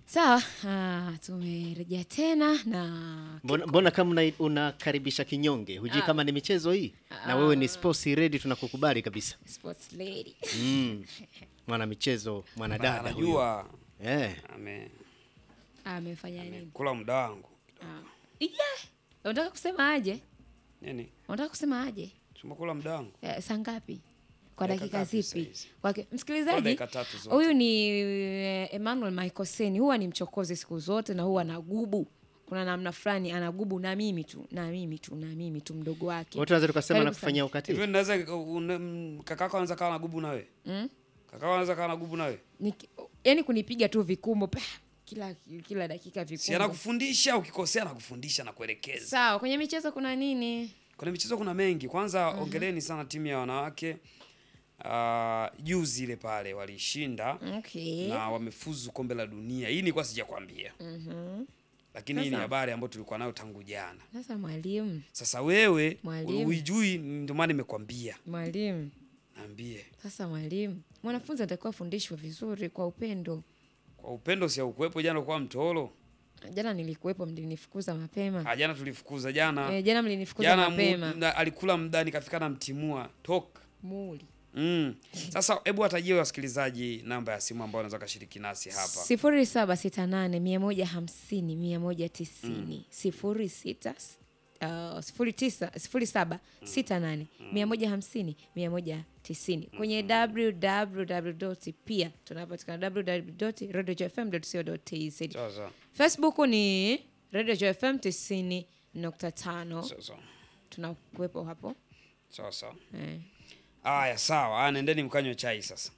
Sawa, ah, tumerejea tena na Mbona, mbona kama una- unakaribisha kinyonge hujui Ah. kama ni michezo hii na wewe ni sports ready tunakukubali kabisa sports lady. mm. mwana michezo mwanadada huyu anajua eh. ame- Amefanya nini? amekula muda wangu Ah. Yeah. Unataka kusema aje? nini Unataka kusema aje? tumekula muda wangu Eh, saa ngapi? Kwa Dakika dakika ngapi zipi? saizi? Kwake Kwa msikilizaji, dakika tatu zote. huyu ni eh, Emmanuel Michael Seni, huwa ni mchokozi siku zote na huwa anagubu. Kuna namna fulani anagubu na mimi tu, na mimi tu, na mimi tu mdogo wake. Wote tunaweza tukasema Karibu na kufanyia hivyo ukatili naweza une- m- kakako anaweza kawa na gubu na wewe Mm? kakako anaweza kawa na gubu na wewe Niki- yaani kunipiga tu vikumbo pa, kila kila dakika si vikumbo. anakufundisha ukikosea anakufundisha na kuelekeza Sawa, kwenye michezo kuna nini? kwenye michezo kuna mengi kwanza ongeleni sana timu ya wanawake Ah, juzi ile pale walishinda Okay. na wamefuzu kombe la dunia hii nilikuwa sijakwambia lakini hii ni Sasa- habari ambayo tulikuwa nayo tangu jana Sasa mwalimu, sasa wewe Mwalimu. huijui ndio maana nimekwambia mwalimu, naambie sasa mwalimu, mwanafunzi anatakiwa afundishwe vizuri kwa upendo. kwa upendo si ukuwepo jana kwa mtoro Jana nilikuwepo, mlinifukuza mapema. Ah, jana tulifukuza jana Eh, jana mlinifukuza jana mapema. mu, na, alikula mdani kafika na mtimua tok Muli. mm. Sasa hebu watajie wasikilizaji namba ya simu ambao wanaweza kashiriki nasi hapa sifuri saba sita nane mia moja hamsini mia moja tisini sifuri sita uh, sifuri tisa sifuri saba sita nane mia moja hamsini mia moja tisini kwenye www pia tunapatikana www radiojfm.co.tz sasa facebook ni radio fm tisini nukta tano sasa tunakuwepo hapo sasa eh. Aya, sawa. Ah, nendeni mkanywe chai sasa.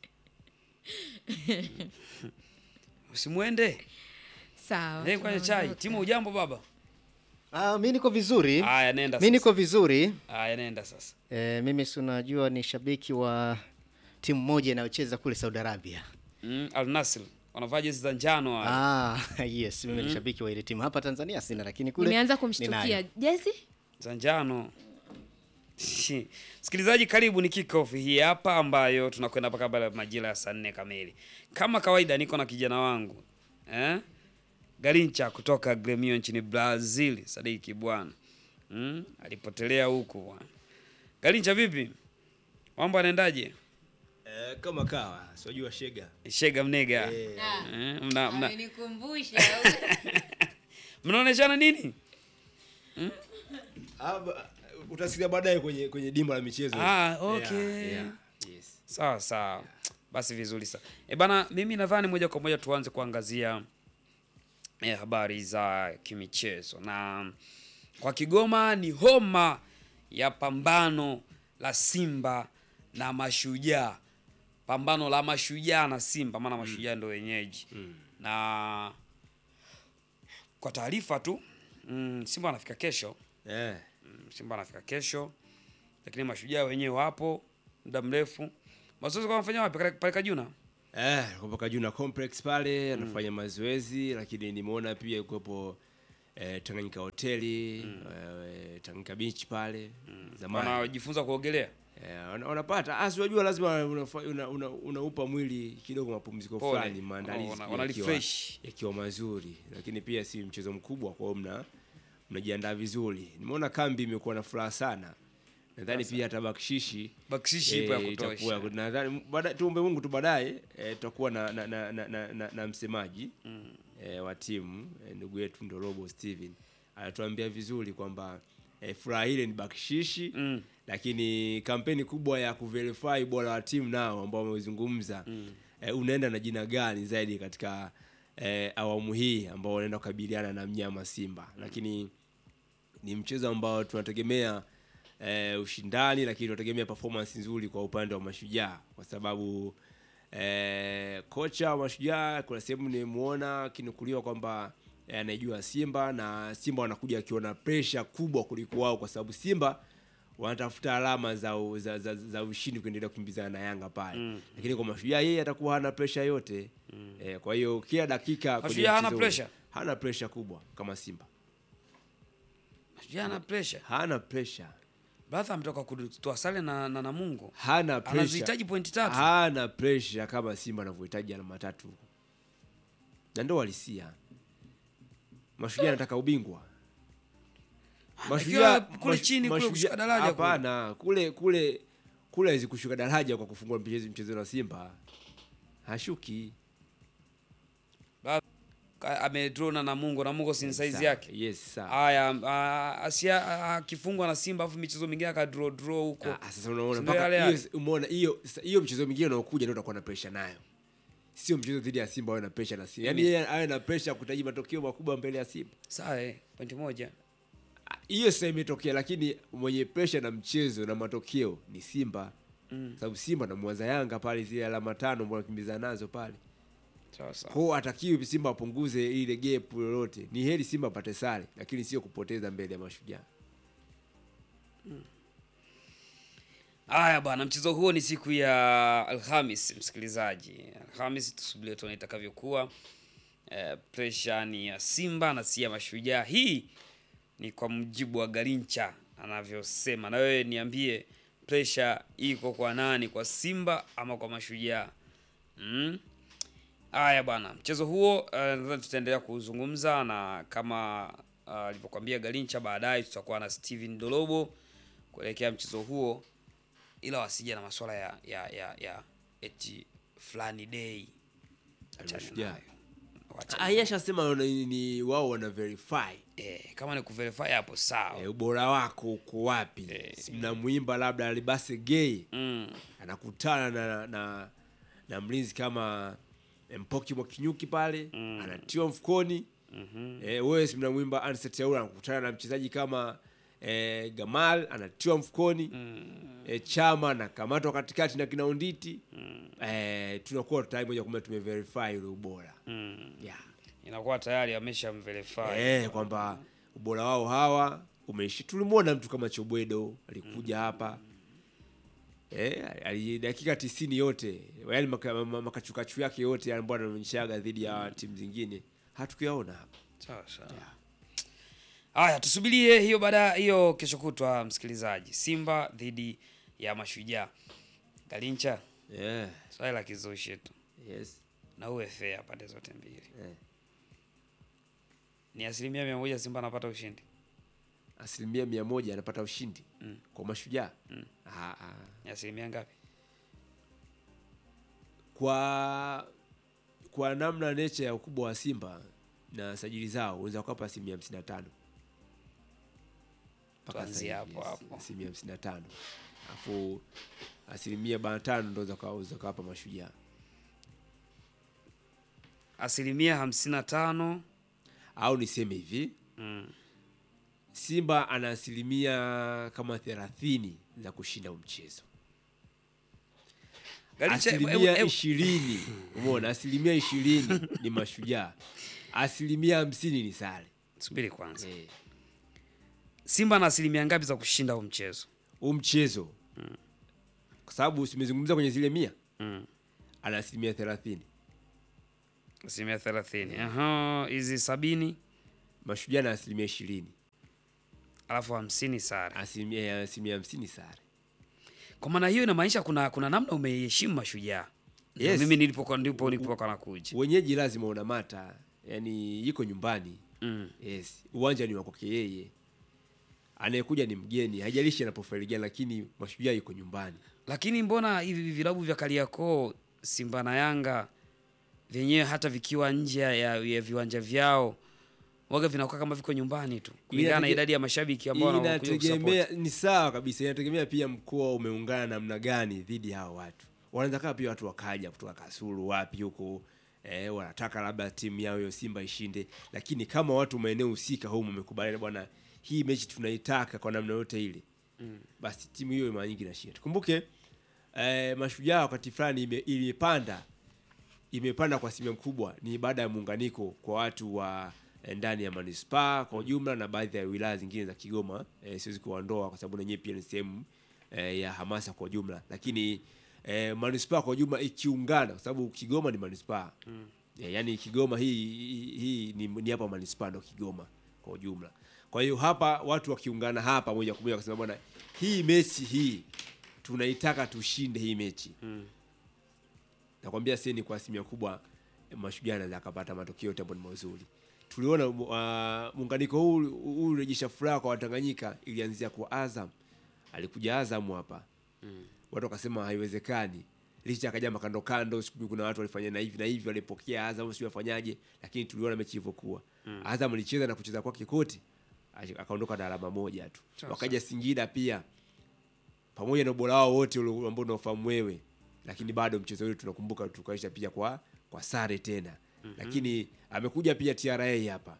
Usimwende. sawa Nendeni mkanywe chai. tunaondoka. Timu ujambo baba? ah, mi niko vizuri Aya, nenda mi sasa. niko vizuri Aya, nenda sasa. eh, mimi si unajua ni shabiki wa timu moja inayocheza kule saudi arabia Mm, Al Nassr. Wanavaa jezi za njano wale. ah, yes mimi ni shabiki wa ile timu hapa tanzania sina lakini kule nimeanza ninayo. kumshtukia jezi Za njano. Msikilizaji, karibu ni kickoff hii hapa ambayo tunakwenda mpaka baada ya majira ya saa nne kamili. Kama kawaida niko na kijana wangu. Eh? Garincha kutoka Gremio nchini Brazil, Sadiki bwana. Mm, alipotelea huku bwana. Garincha vipi? Mambo yanaendaje? Eh, kama kawa sijua shega Shega mnega. Eh. Eh, mna mna amenikumbusha mnaoneshana nini? Ah, ba- utasikia baadaye kwenye kwenye dimba la michezo Ah, okay. Yes. Sawa sawa. Basi vizuri sana. E bana, mimi nadhani moja kwa moja tuanze kuangazia eh, habari za kimichezo na kwa Kigoma ni homa ya pambano la Simba na Mashujaa, pambano la Mashujaa na Simba, maana Mashujaa ndio wenyeji na kwa taarifa tu mm, Simba anafika kesho Eh. Mm, Simba anafika kesho, lakini mashujaa wenyewe wapo muda mrefu. Mazoezi kwa wanafanya wapi? Pale- Pale Kajuna. Eh, kutoka Juna Complex pale anafanya mazoezi lakini nimeona pia kuwepo eh, Tanganyika hoteli eh, Tanganyika beach pale zamani Wanajifunza kuogelea. Eh, wana- wanapata asi wajua lazima unaupa una, una, unaupa mwili kidogo mapumziko Pole. fulani maandalizi Wana- pia wana yakiwa- refresh. yakiwa mazuri lakini pia si mchezo mkubwa kwa hiyo mna mnajiandaa vizuri nimeona kambi imekuwa na furaha sana nadhani pia hata bakshishi Bakshishi ipo ya eh, kutosha. itakuwa- nadhani baada- tuombe Mungu tu baadaye eh, tutakuwa na, na, na, na, na, na, na msemaji eh, wa timu eh, ndugu yetu Ndorobo Steven anatuambia vizuri kwamba eh, furaha ile ni bakshishi Mm. lakini kampeni kubwa ya kuverify bora wa timu nao ambao wamezungumza eh, unaenda na jina gani zaidi katika eh, awamu hii ambao wanaenda kukabiliana na mnyama Simba lakini ni mchezo ambao tunategemea eh, ushindani lakini tunategemea performance nzuri kwa upande wa mashujaa kwa sababu eh, kocha wa mashujaa kuna sehemu nimemuona akinukuliwa kwamba eh, anaijua Simba na Simba wanakuja akiona pressure kubwa kuliko wao kwa sababu Simba wanatafuta alama za, u- za, za, za ushindi kuendelea kukimbizana na Yanga pale mm. lakini kwa mashujaa yeye atakuwa hana pressure yote mm. eh, kwa hiyo kila dakika kwenye Mashujaa hana mchezo ule, pressure? hana pressure kubwa kama Simba Mashujaa ana pressure. hana pressure Brother ametoka kutoa sare na, na Namungo. hana pressure Anazihitaji pointi tatu. hana pressure kama Simba anavyohitaji alama tatu na ndo walisia mashujaa anataka ubingwa Anatakiwa kule mash- chini kule Mashujaa- kushuka daraja kule. hapana kule kule kule hawezi kushuka daraja kwa kufungua mchezo mchezo na simba hashuki Ka- amedraw na Namungo, Namungo si size Sawa, yake. yes sawa Haya, ah, asia ah, akifungwa na Simba afu michezo mingine akadraw draw huko. Ah, sasa unaona Si ndio mpaka yale hiyo yale? umeona hiyo sasa hiyo mchezo mwingine unaokuja ndio utakuwa na pressure nayo sio mchezo dhidi ya simba awe na pressure na simba yaani yeye awe na pressure kutaji matokeo makubwa mbele ya simba Sawa, eh, pointi moja. Ah, hiyo sasa imetokea lakini mwenye pressure na mchezo na matokeo ni simba Mm. sababu simba na mwanza yanga pale zile alama tano ambao wanakimbiza nazo pale Sawa sawa. kwao atakiwi simba apunguze ile gap lolote ni heri simba apate sare lakini sio kupoteza mbele ya mashujaa Haya bwana, mchezo huo ni siku ya Alhamis, msikilizaji. Alhamis tusubirie tuone itakavyokuwa. Eh, pressure ni ya Simba na si ya Mashujaa. Hii ni kwa mujibu wa Garincha anavyosema, na wewe niambie, pressure iko kwa nani, kwa Simba ama kwa Mashujaa? Mm? Haya bwana, mchezo huo uh, nadhani tutaendelea kuzungumza na kama ah, alivyokuambia Garincha, baadaye tutakuwa na Steven Dolobo kuelekea mchezo huo, ila wasija na masuala ya ya ya, ya eti fulani day Achana Mashujaa. nayo. Wacha- ayashasema ni, ni wao wana verify eh, kama ni kuverify hapo sawa. e, ubora wako uko wapi Si mnamwimba labda alibase gay Mm. anakutana na, na, na mlinzi kama mpoki mwakinyuki pale Mm. anatiwa mfukoni Mhm. e, wewe si mnamwimba Anset Yaura anakutana na mchezaji kama e, Gamal anatiwa mfukoni Mm. e, Chama anakamatwa katikati na kinaunditi e, tunakuwa tayari moja kwa moja tumeverify ule ubora Mm. yeah. Inakuwa tayari ameshamverify. Eh, kwamba ubora wao hawa umeishi. Tulimwona mtu kama Chobwedo alikuja hapa eh, ali dakika tisini yote yaani maka- ma- makachukachu yake yote ambayo anaonyeshaga dhidi ya timu zingine hatukuyaona hapa. Sawa sawa. Haya, tusubirie hiyo baada hiyo kesho kutwa, msikilizaji. Simba dhidi ya Mashujaa. Galincha, Yeah, swali la kizushi tu yes. na uwe fair pande zote mbili. Eh. Ni asilimia mia moja Simba anapata ushindi. Asilimia mia moja anapata ushindi Mm. kwa mashujaa Mm. Ah, ah. Ni asilimia ngapi? kwa kwa namna nature ya ukubwa wa Simba na sajili zao unaweza kukapa asilimia hamsini na tano Mpaka Tuanzie sasa hivi, hapo yes, hapo. asilimia hamsini na tano alafu asilimia arobaini na tano ndo unaweza kawapa mashujaa Asilimia hamsini na tano. au niseme hivi Mm. Simba ana asilimia kama thelathini za kushinda huu mchezo Galincha, hebu- asilimia hebu- ishirini umeona asilimia ishirini ni mashujaa asilimia hamsini ni sare subiri kwanza. Eh. Simba na asilimia ngapi za kushinda huu mchezo? huu mchezo kwa sababu simezungumza kwenye zile mia Mm. ana asilimia thelathini Asilimia thelathini. Aha, hizi sabini mashujaa na asilimia ishirini alafu hamsini sare. asilimia asilimia hamsini sare Kwa maana hiyo inamaanisha kuna kuna namna umeheshimu mashujaa. Yes. Mimi nilipokuwa ndipo nilipokuwa nakuja. wenyeji lazima unamata yani iko nyumbani Mm. yes uwanja ni wakwake yeye anayekuja ni mgeni haijalishi anaprofile gani lakini mashujaa iko nyumbani Lakini mbona hivi vilabu vya Kariakoo, Simba na Yanga vyenyewe hata vikiwa nje ya, ya viwanja vyao waga vinakuwa kama viko nyumbani tu kulingana na Inatege- idadi ya mashabiki ambao wanakuja inategemea kusupport. ni sawa kabisa inategemea pia mkoa umeungana namna gani dhidi ya hao watu wanaweza kaa pia watu wakaja kutoka kasulu wapi huko eh, wanataka labda timu yao hiyo simba ishinde lakini kama watu maeneo husika humu wamekubaliana bwana hii mechi tunaitaka kwa namna yote ile basi timu hiyo mara nyingi inashinda tukumbuke eh, mashujaa wakati fulani ime- imepanda imepanda kwa asilimia kubwa ni baada ya muunganiko kwa watu wa eh, ndani ya manispaa kwa ujumla na baadhi ya wilaya zingine za Kigoma. Eh, siwezi kuwaondoa kwa sababu nenyewe pia ni sehemu eh, ya hamasa kwa ujumla, lakini eh, manispaa kwa ujumla ikiungana, kwa sababu Kigoma ni manispaa mm. eh, yani Kigoma hii hii, hii ni, ni hapa manispaa ndo Kigoma kwa ujumla. Kwa hiyo hapa watu wakiungana hapa moja kwa moja wakasema bwana, hii mechi hii tunaitaka tushinde hii mechi Mm. nakwambia sasa ni kwa asilimia kubwa mashujaa anaweza akapata matokeo yote ambayo ni mazuri tuliona uh, muunganiko huu huu urejesha furaha kwa watanganyika ilianzia kwa azam alikuja azam hapa watu wakasema haiwezekani licha akaja makando kando sijui kuna watu walifanya na hivi na hivi walipokea azam sijui wafanyaje lakini tuliona mechi ilivyokuwa azam alicheza na kucheza kwake kote ashi- akaondoka na alama moja tu Sawa, wakaja singida pia pamoja na ubora wao wote ule ambao unaofahamu wewe lakini bado mchezo ule tunakumbuka tukaisha pia kwa kwa sare tena lakini amekuja pia TRA hapa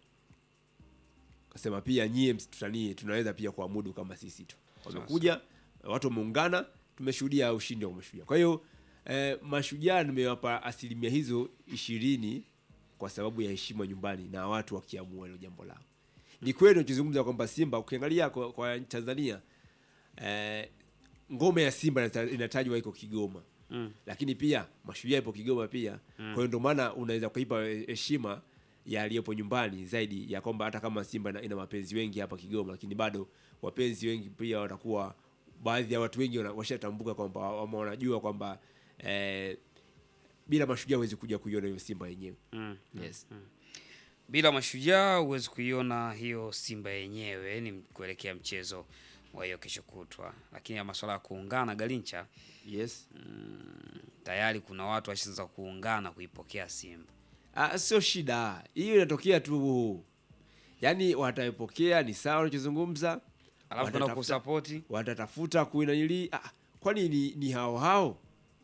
kasema pia nyie msitutanie tunaweza pia kuamudu kama sisi tu wamekuja watu wameungana tumeshuhudia ushindi wa mashujaa kwa hiyo eh, mashujaa nimewapa asilimia hizo ishirini kwa sababu ya heshima nyumbani na watu wakiamua hilo jambo lao ni kweli unachozungumza kwamba simba ukiangalia kwa, kwa tanzania eh, ngome ya simba inata- inatajwa iko kigoma Mm. lakini pia mashujaa ipo kigoma pia kwa hiyo ndio maana unaweza kuipa heshima ya aliyepo nyumbani zaidi ya kwamba hata kama simba ina, ina mapenzi wengi hapa kigoma lakini bado wapenzi wengi pia watakuwa baadhi ya watu wengi wana- washatambuka kwamba ama wanajua kwamba eh, bila mashujaa huwezi kuja kuiona hiyo simba yenyewe Mm. yes. bila mashujaa huwezi kuiona hiyo simba yenyewe ni kuelekea mchezo wa hiyo kesho kutwa lakini ya masuala ya kuungana galincha yes tayari kuna watu washaanza kuungana kuipokea simba Ah, sio shida hiyo inatokea tu yaani wataipokea ni sawa unachozungumza alafu kuna watatafuta- kusapoti watatafuta kuinanili ah, kwani ni, ni hao hao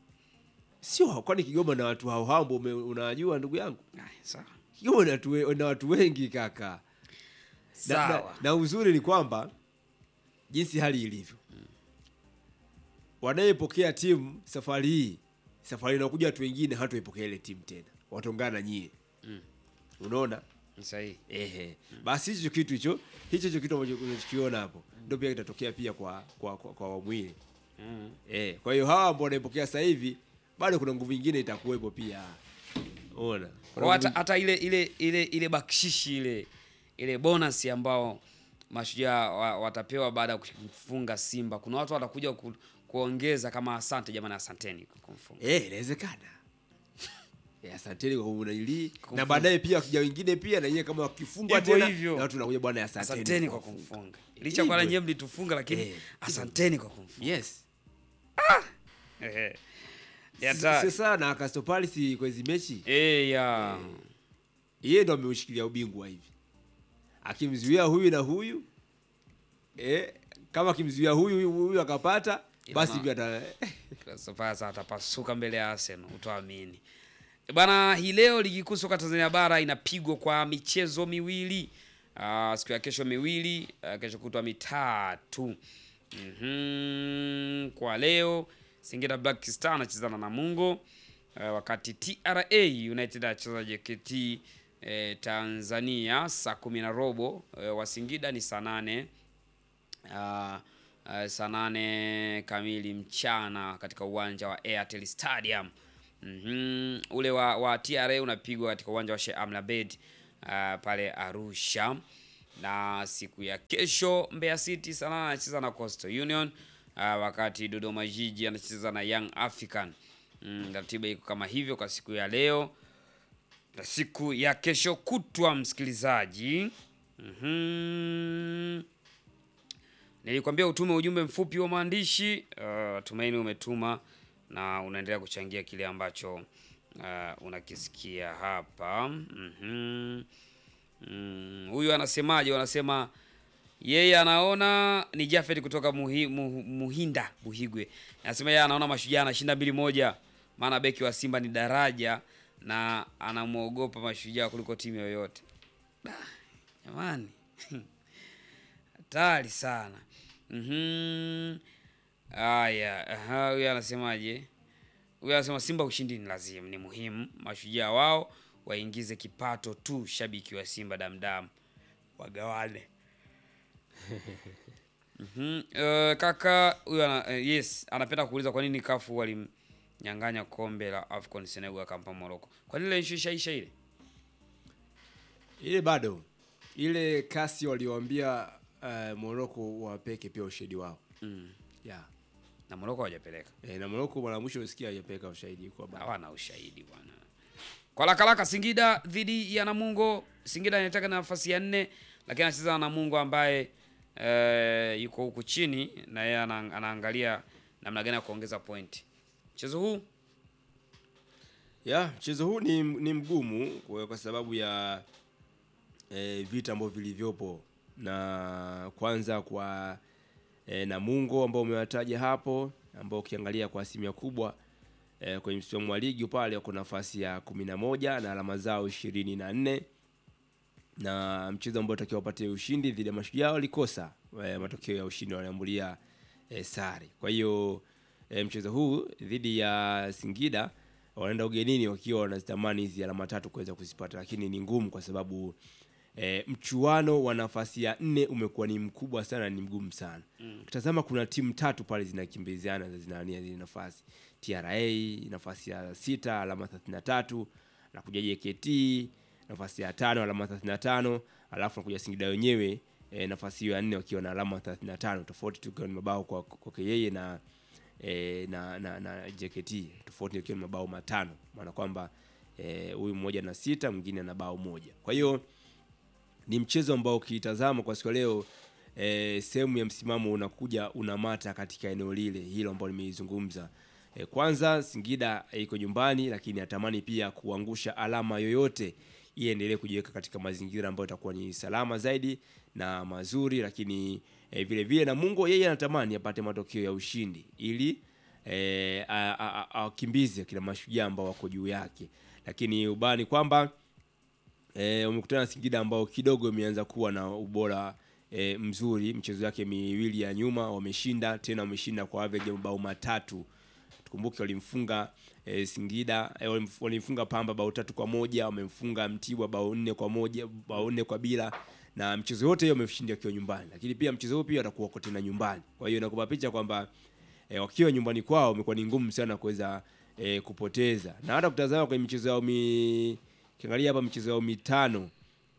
sio hao, kwani kigoma na watu hao hao ambao ume- unawajua ndugu yangu Ay, sawa kigoma na watu, we- na watu wengi kaka na, na, sawa na uzuri ni kwamba jinsi hali ilivyo wanayepokea timu safari hii safari inakuja watu wengine hatuipokea ile timu tena wataungana na nyie unaona Ni sahihi Ehe. Basi hicho kitu hicho hicho hicho kitu ambacho unachokiona hapo ndio pia kitatokea pia kwa kwa kwa, kwa awamu hii. Mm. Eh, kwa hiyo hawa ambao wanaipokea sasa hivi bado kuna nguvu nyingine itakuwepo pia. Unaona? Kuna Kwa hata, nguvu- hata ile ile ile ile bakshishi ile ile bonus ambao mashujaa wa, watapewa baada ya kufunga Simba, kuna watu watakuja ku, kuongeza kama asante jamani, asanteni kwa kumfunga. Eh, inawezekana. Eh, asanteni kwa kunanili na Kumfunga. baadaye pia wakija wengine pia na yeye kama wakifungwa Hivyo tena hivyo. na watu tunakuja bwana asanteni, Asanteni kwa kufunga. kumfunga, licha kwa Hivyo. nyinyi mlitufunga, lakini Eh, asanteni kwa kumfunga. Yes. Ehe. Ni S- hatari. Sasa na Crystal Palace kwa hizi mechi Eh, ya yeye ndo ameushikilia ubingwa hivi akimzuia huyu na huyu eh, kama akimzuia huyu huyu, huyu akapata Ila basi na- hivi ata sasa atapasuka mbele ya Arsenal, utaamini bana. Hii leo ligi kuu soka Tanzania bara inapigwa kwa michezo miwili uh, siku ya kesho miwili uh, kesho kutwa mitatu. Mhm, kwa leo Singida Black Star anacheza na Namungo uh, wakati TRA United anacheza JKT eh, Tanzania saa kumi na robo eh, wa Singida ni saa nane uh, uh, saa nane kamili mchana katika uwanja wa Airtel Stadium. Mhm. Ule wa, wa TRA unapigwa katika uwanja wa Sheikh Amri Abeid uh, pale Arusha, na siku ya kesho Mbeya City saa nane anacheza na Coastal Union uh, wakati Dodoma Jiji anacheza na Young African. Mm, ratiba iko kama hivyo kwa siku ya leo na siku ya kesho kutwa, msikilizaji. Mhm. Nilikwambia utume ujumbe mfupi wa maandishi. Uh, tumaini umetuma na unaendelea kuchangia kile ambacho uh, unakisikia hapa. Mhm. Mm, huyu anasemaje? Wanasema yeye anaona ni Jafet kutoka muhi, mu, Muhinda Buhigwe, anasema yeye anaona Mashujaa anashinda mbili moja, maana beki wa Simba ni daraja na anamwogopa Mashujaa kuliko timu yoyote. Da, Jamani, hatari sana. Mhm. Haya, aha, huyu anasemaje? Huyu anasema Simba ushindi ni lazima, ni muhimu. Mashujaa wao waingize kipato tu, shabiki wa Simba damdam wagawane. Mhm. Eh, kaka huyu ana, eh, yes anapenda kuuliza kwa nini kafu walimnyang'anya kombe la Afcon Senegal akampa Morocco. Kwa nini ile issue ishaisha ile? ile bado ile kasi walioambia uh, Morocco wapeke pia ushahidi wao Mm. yeah. Na Morocco hawajapeleka. E, na Morocco mara mwisho usikia hajapeleka ushahidi kwa bado Hawana ushahidi bwana. Kwa lakalaka Singida dhidi ya Namungo. Singida anataka nafasi ya nne, lakini anacheza na Namungo ambaye eh, yuko huku chini na yeye ana, anaangalia namna gani ya kuongeza pointi. Mchezo huu ya mchezo huu ni, ni mgumu kwa, kwa sababu ya e, vita ambavyo vilivyopo na kwanza kwa e, Namungo ambao umewataja hapo ambao ukiangalia kwa asilimia kubwa e, kwenye msimamo wa ligi pale wako nafasi ya kumi na moja na alama zao ishirini na nne na mchezo ambao takiwa wapatie ushindi dhidi ya Mashujaa walikosa e, matokeo ya ushindi, waliambulia e, sare. Kwa hiyo e, mchezo huu dhidi ya Singida wanaenda ugenini wakiwa wanazitamani hizi alama tatu kuweza kuzipata, lakini ni ngumu kwa sababu e, mchuano wa nafasi ya nne umekuwa ni mkubwa sana, ni mgumu sana. Ukitazama kuna timu tatu pale zinakimbiziana zinania zile nafasi, TRA nafasi ya sita alama 33 na kuja JKT nafasi ya tano alama 35, alafu nakuja Singida wenyewe e, nafasi hiyo ya nne wakiwa na alama 35, tofauti tu kwa mabao kwa kwake yeye na e, na, na, na JKT tofauti ikiwa ni mabao matano, maana kwamba eh, huyu mmoja na sita mwingine na bao moja. Kwa hiyo ni mchezo ambao ukitazama kwa siku ya leo eh, sehemu ya msimamo unakuja unamata katika eneo lile hilo ambalo nimeizungumza. Eh, kwanza Singida eh, iko nyumbani, lakini atamani pia kuangusha alama yoyote ili endelee kujiweka katika mazingira ambayo itakuwa ni salama zaidi na mazuri, lakini eh, vile vile Namungo yeye anatamani apate matokeo ya ushindi ili eh, a- a- a- awakimbize kila mashujaa ambao wako juu yake, lakini ubani kwamba e, umekutana na Singida ambao kidogo imeanza kuwa na ubora e, mzuri. Michezo yake miwili ya nyuma wameshinda, tena wameshinda kwa average ya mabao matatu. Tukumbuke walimfunga e, Singida e, walimf- walimfunga Pamba bao tatu kwa moja, wamemfunga Mtibwa bao nne kwa moja, bao nne kwa bila na mchezo yote hiyo wameshinda wakiwa nyumbani, lakini pia mchezo huu pia watakuwa wako tena nyumbani. Kwa hiyo inakupa picha kwamba e, wakiwa nyumbani kwao imekuwa ni ngumu sana kuweza e, kupoteza, na hata kutazama kwenye michezo yao mi kiangalia hapa michezo yao mitano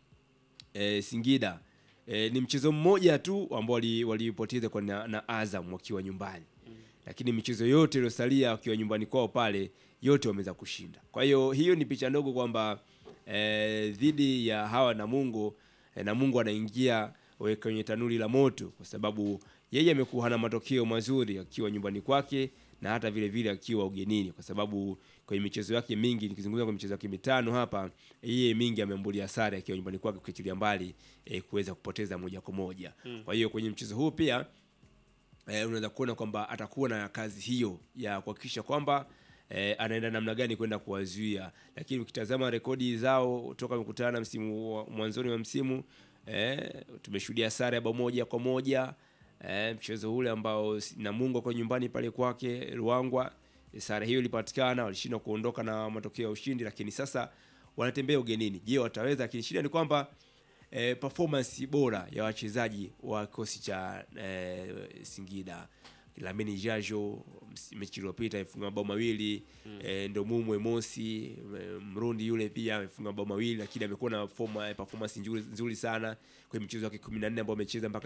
e, Singida e, ni mchezo mmoja tu ambao wali- walipoteza kwa na, na Azam wakiwa nyumbani lakini michezo yote iliyosalia wakiwa nyumbani kwao pale yote wameweza kushinda. Kwa hiyo hiyo ni picha ndogo kwamba eh, dhidi ya hawa Namungo eh, Namungo anaingia we- kwenye tanuri la moto, kwa sababu yeye amekuwa hana matokeo mazuri akiwa nyumbani kwake na hata vile vile akiwa ugenini, kwa sababu kwenye michezo yake mingi, nikizungumza kwa michezo yake mitano hapa, yeye mingi ameambulia sare akiwa nyumbani kwake, ukiachilia mbali eh, kuweza kupoteza moja kwa moja. Kwa hiyo kwenye mchezo huu pia eh, unaweza kuona kwamba atakuwa na kazi hiyo ya kuhakikisha kwamba eh, anaenda namna gani kwenda kuwazuia, lakini ukitazama rekodi zao toka wamekutana msimu wa- mwanzoni wa msimu eh, tumeshuhudia sare ya bao moja kwa moja eh, mchezo ule ambao si- Namungo kwa nyumbani pale kwake Ruangwa, eh, sare hiyo ilipatikana, walishindwa kuondoka na matokeo ya ushindi, lakini sasa wanatembea ugenini. Je, wataweza? Lakini shida ni kwamba eh, performance bora ya wachezaji wa kikosi cha eh, Singida Lamini Jajo ms- mechi iliyopita amefunga mabao mawili mm. eh, ndo Mumwe Mosi eh, Mrundi yule pia amefunga mabao mawili, lakini amekuwa na forma, eh, performance nzuri, nzuri sana kwenye mchezo wake 14 ambao amecheza mpaka